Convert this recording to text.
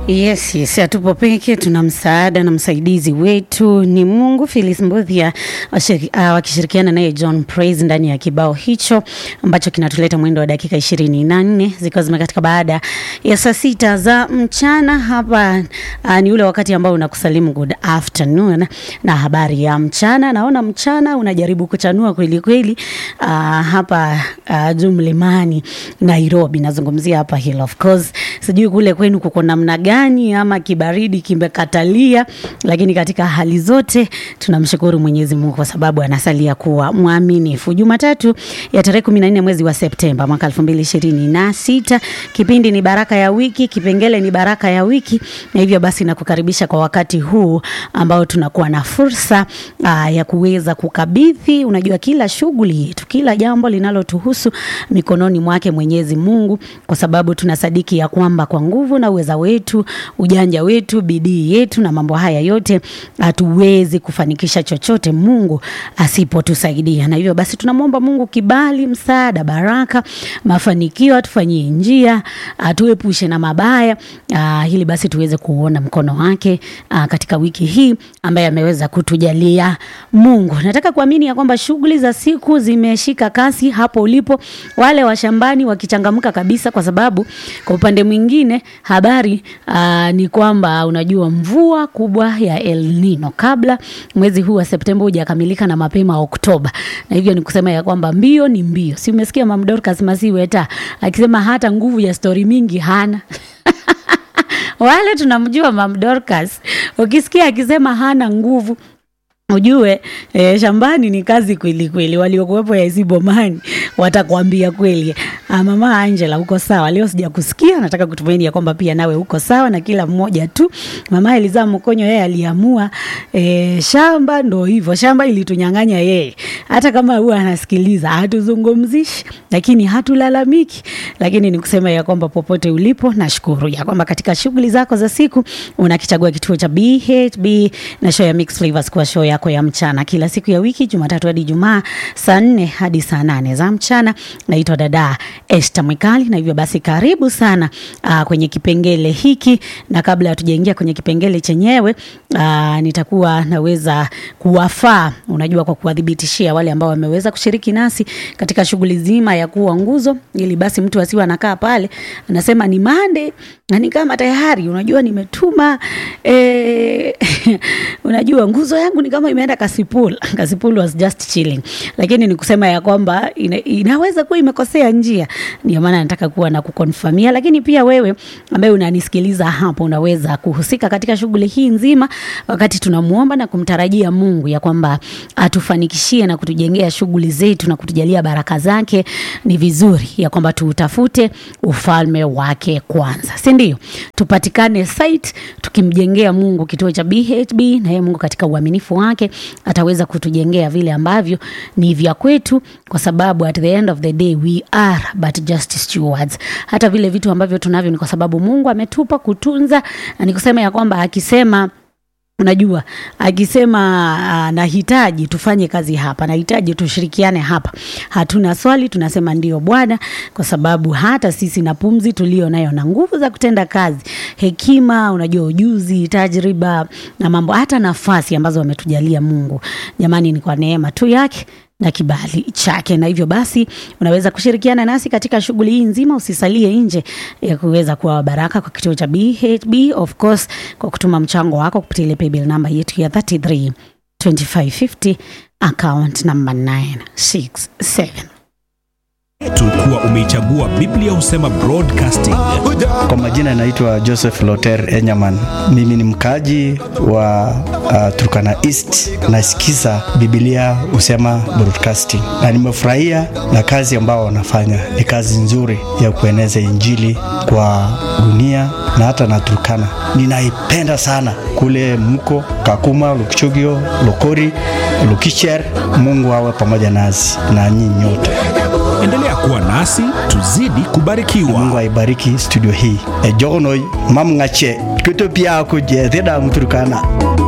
Yes, yes, hatupo peke, tuna msaada na msaidizi wetu ni Mungu. Phyllis Mbuthia washiri- ah, wakishirikiana naye John Praise ndani ya kibao hicho ambacho kinatuleta mwendo wa dakika ishirini na nne zikiwa zimekatika baada ya saa sita za mchana. Hapa uh, ni ule wakati ambao unakusalimu good afternoon na habari ya mchana. Naona mchana unajaribu kuchanua kweli kweli. Uh, hapa uh, juu mlimani Nairobi, nazungumzia hapa Hill of course. Sijui kule kwenu kuko namna gani ama kibaridi kimekatalia, lakini katika hali zote tunamshukuru Mwenyezi Mungu kwa sababu anasalia kuwa mwaminifu. Jumatatu ya tarehe kumi na nne mwezi wa Septemba mwaka elfu mbili ishirini na sita kipindi ni baraka ya wiki, kipengele ni baraka ya wiki, na hivyo basi nakukaribisha kwa wakati huu ambao tunakuwa na fursa aa, ya kuweza kukabidhi, unajua kila shughuli yetu, kila jambo linalotuhusu mikononi mwake Mwenyezi Mungu, kwa sababu tunasadiki ya kwamba kwa nguvu na uweza wetu, ujanja wetu, bidii yetu na mambo haya yote hatuwezi kufanikisha chochote Mungu asipotusaidia. Na hivyo basi tunamwomba Mungu kibali, msaada, baraka, mafanikio, atufanyie njia, atuepushe na mabaya, uh, ili basi tuweze kuona mkono wake uh, katika wiki hii ambaye ameweza kutujalia Mungu. Nataka kuamini ya kwamba shughuli za siku zimeshika kasi hapo ulipo, wale wa shambani wakichangamka kabisa, kwa sababu kwa upande mwingine habari uh, ni kwamba unajua mvua kubwa ya El Nino kabla mwezi huu wa Septemba hujakamilika na mapema Oktoba, na hivyo ni kusema ya kwamba mbio ni mbio. Si umesikia Mam Dorcas Masiweta akisema hata nguvu ya stori mingi hana wale tunamjua Mam Dorcas, ukisikia akisema hana nguvu ujue eh, shambani ni kazi kweli kweli. Waliokuwepo ya Isibomani watakwambia kweli. Ah, mama Angela uko sawa leo, sija kusikia. Nataka kutumaini ya kwamba pia nawe uko sawa, na kila mmoja tu. Mama Eliza Mkonyo yeye aliamua eh, shamba ndo hivyo, shamba ilitunyang'anya yeye. Hata kama huwa anasikiliza hatuzungumzishi, lakini hatulalamiki, lakini ni kusema ya kwamba popote ulipo, nashukuru ya kwamba katika shughuli zako za siku unakichagua kituo cha BHB na show ya Mix Flavors kwa show yako ya mchana kila siku ya wiki Jumatatu hadi Jumaa saa nne hadi saa nane za mchana. Naitwa dada Esther Mwikali, na hivyo basi karibu sana aa, kwenye kipengele hiki, na kabla hatujaingia kwenye kipengele chenyewe aa, nitakuwa naweza kuwafaa, unajua, kwa kuwadhibitishia wale ambao wameweza kushiriki nasi katika shughuli zima ya kuwa nguzo, ili basi mtu asiwe anakaa pale anasema ni mande na ni kama tayari unajua nimetuma eh, unajua nguzo yangu ni kama imeenda Kasipul. Kasipul was just chilling, lakini ni kusema ya kwamba ina, inaweza kuwa imekosea njia. Ndio maana nataka kuwa na kukonfamia, lakini pia wewe ambaye unanisikiliza hapo unaweza kuhusika katika shughuli hii nzima, wakati tunamuomba na kumtarajia Mungu ya kwamba atufanikishie na kutujengea shughuli zetu na kutujalia baraka zake. Ni vizuri ya kwamba tuutafute ufalme wake kwanza, si ndio? Tupatikane site tukimjengea Mungu kituo cha BHB, na yeye Mungu katika uaminifu wake ataweza kutujengea vile ambavyo ni vya kwetu, kwa sababu at the end of the day we are but just stewards. Hata vile vitu ambavyo tunavyo ni kwa sababu Mungu ametupa kutunza, na ni kusema ya kwamba akisema Unajua, akisema uh, nahitaji tufanye kazi hapa, nahitaji tushirikiane hapa, hatuna swali, tunasema ndio Bwana, kwa sababu hata sisi na pumzi tulio nayo na nguvu za kutenda kazi, hekima, unajua, ujuzi, tajriba na mambo, hata nafasi ambazo ametujalia Mungu, jamani, ni kwa neema tu yake na kibali chake. Na hivyo basi unaweza kushirikiana nasi katika shughuli hii nzima, usisalie nje ya kuweza kuwa baraka kwa kituo cha BHB, of course kwa kutuma mchango wako kupitia ile paybill namba yetu ya 33 2550 account number 967 Tulikuwa umeichagua Biblia husema broadcasting. Kwa majina naitwa Joseph Loter Enyaman. Mimi ni mkaji wa uh, Turkana East. Nasikiza Biblia husema broadcasting, na nimefurahia na kazi ambao wanafanya. Ni kazi nzuri ya kueneza Injili kwa dunia na hata na Turkana. Ninaipenda sana kule mko Kakuma, Lukchogio, Lokori, Lukicher. Mungu awe pamoja nasi na nyinyi nyote. Endelea kuwa nasi tuzidi kubarikiwa. Mungu aibariki studio hii. Ejogono mamngache kutopia kuje theda mturkana.